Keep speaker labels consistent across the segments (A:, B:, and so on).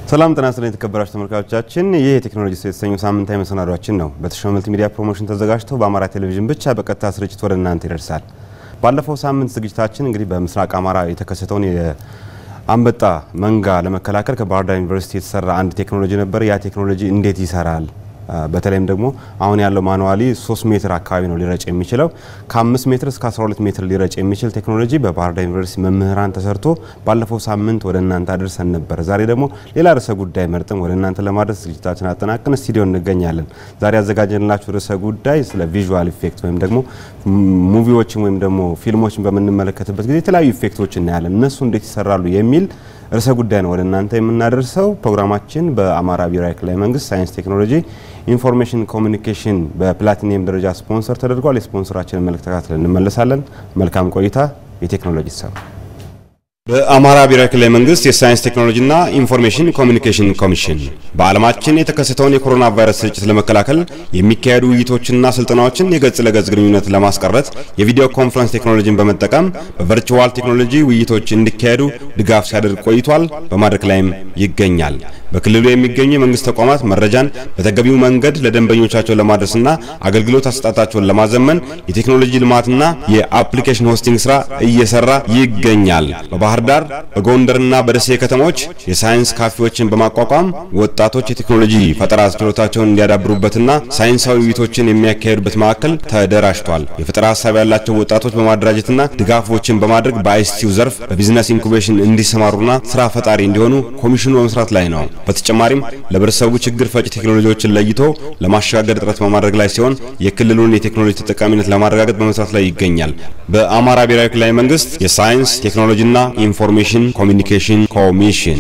A: ሰላም ጤና ይስጥልኝ የተከበራችሁ ተመልካቾቻችን፣ ይህ የቴክኖሎጂ ሰው የተሰኘው ሳምንታዊ መሰናዷችን ነው። በተሾመ መልቲ ሚዲያ ፕሮሞሽን ተዘጋጅቶ በአማራ ቴሌቪዥን ብቻ በቀጥታ ስርጭት ወደ እናንተ ይደርሳል። ባለፈው ሳምንት ዝግጅታችን እንግዲህ በምስራቅ አማራ የተከሰተውን የአንበጣ መንጋ ለመከላከል ከባህር ዳር ዩኒቨርሲቲ የተሰራ አንድ ቴክኖሎጂ ነበር። ያ ቴክኖሎጂ እንዴት ይሰራል? በተለይም ደግሞ አሁን ያለው ማኑዋሊ 3 ሜትር አካባቢ ነው ሊረጭ የሚችለው። ከ5 ሜትር እስከ 12 ሜትር ሊረጭ የሚችል ቴክኖሎጂ በባህር ዳር ዩኒቨርሲቲ መምህራን ተሰርቶ ባለፈው ሳምንት ወደ እናንተ አድርሰን ነበር። ዛሬ ደግሞ ሌላ ርዕሰ ጉዳይ መርጠን ወደ እናንተ ለማድረስ ዝግጅታችን አጠናቅን ስቱዲዮ እንገኛለን። ዛሬ ያዘጋጀንላችሁ ርዕሰ ጉዳይ ስለ ቪዥዋል ኢፌክት ወይም ደግሞ ሙቪዎችን ወይም ደግሞ ፊልሞችን በምንመለከትበት ጊዜ የተለያዩ ኢፌክቶች እናያለን። እነሱ እንዴት ይሰራሉ የሚል ርዕሰ ጉዳይ ነው ወደ እናንተ የምናደርሰው። ፕሮግራማችን በአማራ ብሔራዊ ክልላዊ መንግስት ሳይንስ ቴክኖሎጂ ኢንፎርሜሽን ኮሚኒኬሽን በፕላቲኒየም ደረጃ ስፖንሰር ተደርጓል። የስፖንሰራችንን መልእክት ተከታትለን እንመለሳለን። መልካም ቆይታ። የቴክኖሎጂ ሰው በአማራ ብሔራዊ ክልላዊ መንግስት የሳይንስ ቴክኖሎጂና ኢንፎርሜሽን ኮሚኒኬሽን ኮሚሽን በዓለማችን የተከሰተውን የኮሮና ቫይረስ ስርጭት ለመከላከል የሚካሄዱ ውይይቶችና ስልጠናዎችን የገጽ ለገጽ ግንኙነት ለማስቀረት የቪዲዮ ኮንፈረንስ ቴክኖሎጂን በመጠቀም በቨርቹዋል ቴክኖሎጂ ውይይቶች እንዲካሄዱ ድጋፍ ሲያደርግ ቆይቷል። በማድረግ ላይም ይገኛል። በክልሉ የሚገኙ የመንግስት ተቋማት መረጃን በተገቢው መንገድ ለደንበኞቻቸው ለማድረስና አገልግሎት አሰጣጣቸውን ለማዘመን የቴክኖሎጂ ልማትና የአፕሊኬሽን ሆስቲንግ ስራ እየሰራ ይገኛል። በባህር ዳር በጎንደርና በደሴ ከተሞች የሳይንስ ካፌዎችን በማቋቋም ወጣቶች የቴክኖሎጂ ፈጠራ ችሎታቸውን እንዲያዳብሩበትና ሳይንሳዊ ውይይቶችን የሚያካሄዱበት ማዕከል ተደራጅቷል። የፈጠራ ሀሳብ ያላቸው ወጣቶች በማደራጀትና ድጋፎችን በማድረግ በአይሲቲው ዘርፍ በቢዝነስ ኢንኩቤሽን እንዲሰማሩና ስራ ፈጣሪ እንዲሆኑ ኮሚሽኑ በመስራት ላይ ነው። በተጨማሪም ለህብረተሰቡ ችግር ፈጭ ቴክኖሎጂዎችን ለይቶ ለማሸጋገር ጥረት በማድረግ ላይ ሲሆን የክልሉን የቴክኖሎጂ ተጠቃሚነት ለማረጋገጥ በመስራት ላይ ይገኛል። በአማራ ብሔራዊ ክልላዊ መንግስት የሳይንስ ቴክኖሎጂና ኢንፎርሜሽን ኮሚኒኬሽን ኮሚሽን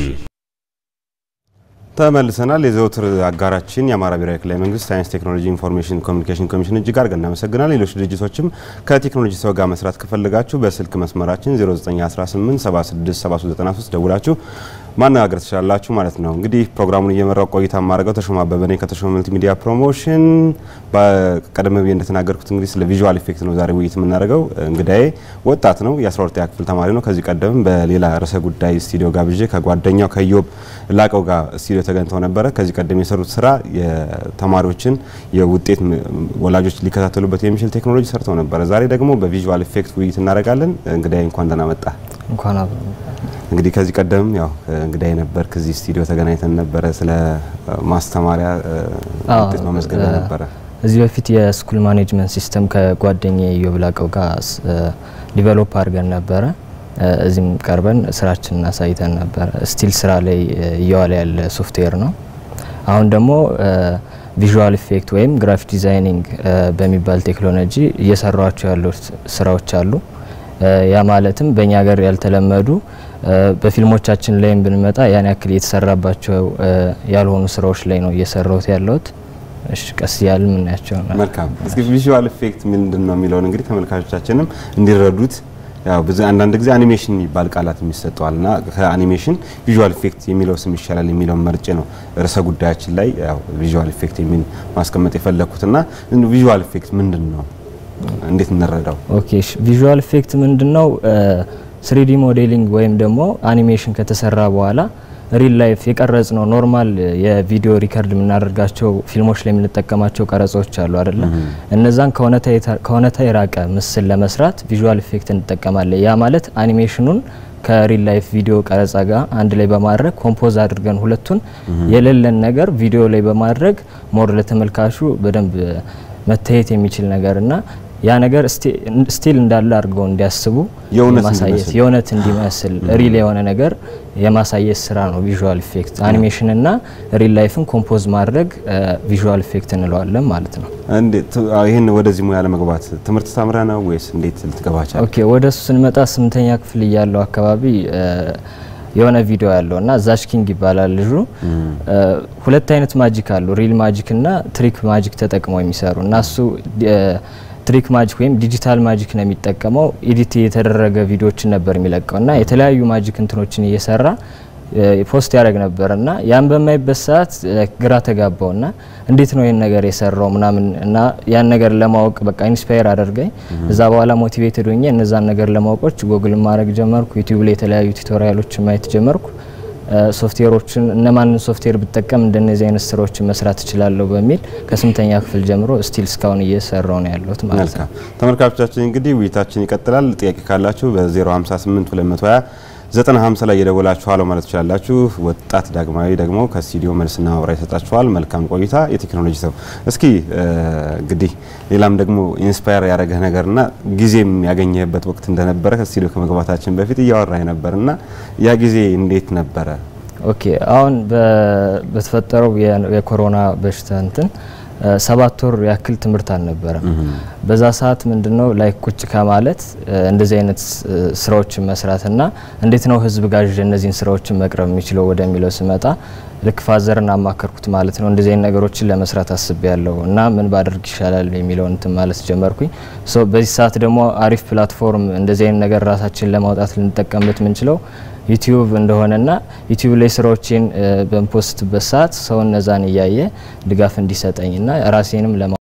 A: ተመልሰናል። የዘውትር አጋራችን የአማራ ብሔራዊ ክልላዊ መንግስት ሳይንስ ቴክኖሎጂ ኢንፎርሜሽን ኮሚኒኬሽን ኮሚሽን እጅግ አድርገን እናመሰግናለን። ሌሎች ድርጅቶችም ከቴክኖሎጂ ሰው ጋር መስራት ከፈለጋችሁ በስልክ መስመራችን 0918 767393 ደውላችሁ ማነጋገር ትችላላችሁ ማለት ነው። እንግዲህ ፕሮግራሙን እየመራው ቆይታ የማደርገው ተሾመ አበበ ነኝ ከተሾመ መልቲ ሚዲያ ፕሮሞሽን። በቀደም ብዬ እንደተናገርኩት እንግዲህ ስለ ቪዥዋል ኢፌክት ነው ዛሬ ውይይት የምናደርገው። እንግዳዬ ወጣት ነው፣ የ12ኛ ክፍል ተማሪ ነው። ከዚህ ቀደም በሌላ ርዕሰ ጉዳይ ስቱዲዮ ጋብዤ ከጓደኛው ከዮብ ላቀው ጋር ስቱዲዮ ተገኝተው ነበረ። ከዚህ ቀደም የሰሩት ስራ የተማሪዎችን የውጤት ወላጆች ሊከታተሉበት የሚችል ቴክኖሎጂ ሰርተው ነበረ። ዛሬ ደግሞ በቪዥዋል ኢፌክት ውይይት እናደርጋለን። እንግዳዬ እንኳን ደህና መጣ።
B: እንኳን
A: እንግዲህ ከዚህ ቀደም ያው እንግዳዬ ነበር፣ ከዚህ ስቱዲዮ ተገናኝተን ነበረ። ስለ ማስተማሪያ ውጤት መመዝገቢያ ነበረ።
B: እዚህ በፊት የስኩል ማኔጅመንት ሲስተም ከጓደኛ ዮብ ላቀው ጋር ዲቨሎፕ አድርገን ነበረ። እዚህም ቀርበን ስራችንን አሳይተን ነበረ። ስቲል ስራ ላይ እየዋለ ያለ ሶፍትዌር ነው። አሁን ደግሞ ቪዥዋል ኢፌክት ወይም ግራፊክ ዲዛይኒንግ በሚባል ቴክኖሎጂ እየሰሯቸው ያሉት ስራዎች አሉ። ያ ማለትም በእኛ ሀገር ያልተለመዱ በፊልሞቻችን ላይም ብንመጣ ያን ያክል የተሰራባቸው ያልሆኑ ስራዎች ላይ ነው እየሰራሁት ያለሁት። እሺ ቀስ እያል የምናያቸው ነው።
A: መልካም። እስኪ ቪዥዋል ኢፌክት ምንድን ነው የሚለውን እንግዲህ ተመልካቾቻችንም እንዲረዱት ያው ብዙ አንዳንድ ጊዜ አኒሜሽን የሚባል ቃላት የሚሰጠዋል እና ከአኒሜሽን ቪዥዋል ኢፌክት የሚለው ስም ይሻላል የሚለውን መርጬ ነው ርዕሰ ጉዳያችን ላይ ያው ቪዥዋል ኢፌክት የሚል ማስቀመጥ የፈለግኩት እና ቪዥዋል ኢፌክት ምንድን ነው እንዴት እንረዳው?
B: ኦኬ ቪዥዋል ኢፌክት ምንድነው? ስሪዲ ሞዴሊንግ ወይም ደግሞ አኒሜሽን ከተሰራ በኋላ ሪል ላይፍ የቀረጽ ነው። ኖርማል የቪዲዮ ሪከርድ የምናደርጋቸው ፊልሞች ላይ የምንጠቀማቸው ቀረጾች አሉ አይደለ? እነዛን ከእውነታ የራቀ ምስል ለመስራት ቪዥዋል ኢፌክት እንጠቀማለን። ያ ማለት አኒሜሽኑን ከሪል ላይፍ ቪዲዮ ቀረጻ ጋር አንድ ላይ በማድረግ ኮምፖዝ አድርገን ሁለቱን የሌለን ነገር ቪዲዮ ላይ በማድረግ ሞር ለተመልካቹ በደንብ መታየት የሚችል ነገር እና ያ ነገር ስቲል እንዳለ አድርገው እንዲያስቡ ማሳየት የእውነት እንዲመስል ሪል የሆነ ነገር የማሳየት ስራ ነው ቪዥዋል ኢፌክት። አኒሜሽን እና ሪል ላይፍን ኮምፖዝ ማድረግ ቪዥዋል ኢፌክት እንለዋለን ማለት ነው።
A: ይህን ወደዚህ ሙያ ለመግባት ትምህርት ተምረ ነው ወይስ እንዴት ልትገባ ቻልክ?
B: ኦኬ ወደ እሱ ስንመጣ ስምንተኛ ክፍል እያለው አካባቢ የሆነ ቪዲዮ ያለው እና ዛች ኪንግ ይባላል ልጁ። ሁለት አይነት ማጂክ አሉ፣ ሪል ማጂክ እና ትሪክ ማጂክ ተጠቅመው የሚሰሩ እና እሱ ትሪክ ማጂክ ወይም ዲጂታል ማጂክ ነው የሚጠቀመው። ኤዲት የተደረገ ቪዲዮዎችን ነበር የሚለቀው እና የተለያዩ ማጂክ እንትኖችን እየሰራ ፖስት ያደረግ ነበር እና ያን በማይበት ሰዓት ግራ ተጋባው እና እንዴት ነው ይህን ነገር የሰራው ምናምን እና ያን ነገር ለማወቅ በቃ ኢንስፓየር አደርገኝ። እዛ በኋላ ሞቲቬትድ ሆኜ እነዛን ነገር ለማወቆች ጎግል ማድረግ ጀመርኩ። ዩቲዩብ ላይ የተለያዩ ቱቶሪያሎች ማየት ጀመርኩ። ሶፍትዌሮችን እነማንን ሶፍትዌር ብጠቀም እንደነዚህ አይነት ስራዎችን መስራት እችላለሁ በሚል ከስምንተኛ ክፍል ጀምሮ ስቲል እስካሁን እየሰራው ነው ያለሁት ማለት ነው።
A: መልካም ተመልካቾቻችን እንግዲህ ውይይታችን ይቀጥላል። ጥያቄ ካላችሁ በ058 220 950 ላይ የደወላችሁ አለው ማለት ትችላላችሁ። ወጣት ዳግማዊ ደግሞ ከስቱዲዮ መልስና ማብራሪያ ይሰጣችኋል። መልካም ቆይታ። የቴክኖሎጂ ሰው እስኪ እንግዲህ ሌላም ደግሞ ኢንስፓየር ያደረገህ ነገርና ጊዜም ያገኘህበት ወቅት እንደነበረ ከስቱዲዮ ከመግባታችን በፊት እያወራህ ነበርና ያ ጊዜ እንዴት ነበረ?
B: ኦኬ አሁን በተፈጠረው የኮሮና በሽታ እንትን ሰባት ወር ያክል ትምህርት አልነበረም። በዛ ሰዓት ምንድነው ላይ ቁጭ ከማለት እንደዚህ አይነት ስራዎችን መስራትና እንዴት ነው ህዝብ ጋር እነዚህን ስራዎችን መቅረብ የሚችለው ወደሚለው ስመጣ ልክ ፋዘርን አማከርኩት ማለት ነው። እንደዚህ አይነት ነገሮችን ለመስራት አስቤ ያለው እና ምን ባደርግ ይሻላል የሚለውን እንትን ማለት ጀመርኩኝ። ሶ በዚህ ሰዓት ደግሞ አሪፍ ፕላትፎርም እንደዚህ አይነት ነገር ራሳችን ለማውጣት ልንጠቀምበት የምንችለው ዩቲዩብ እንደሆነና ዩቲዩብ ላይ ስራዎችን በምፖስትበት ሰዓት ሰው እነዛን እያየ ድጋፍ እንዲሰጠኝና ራሴንም ለማ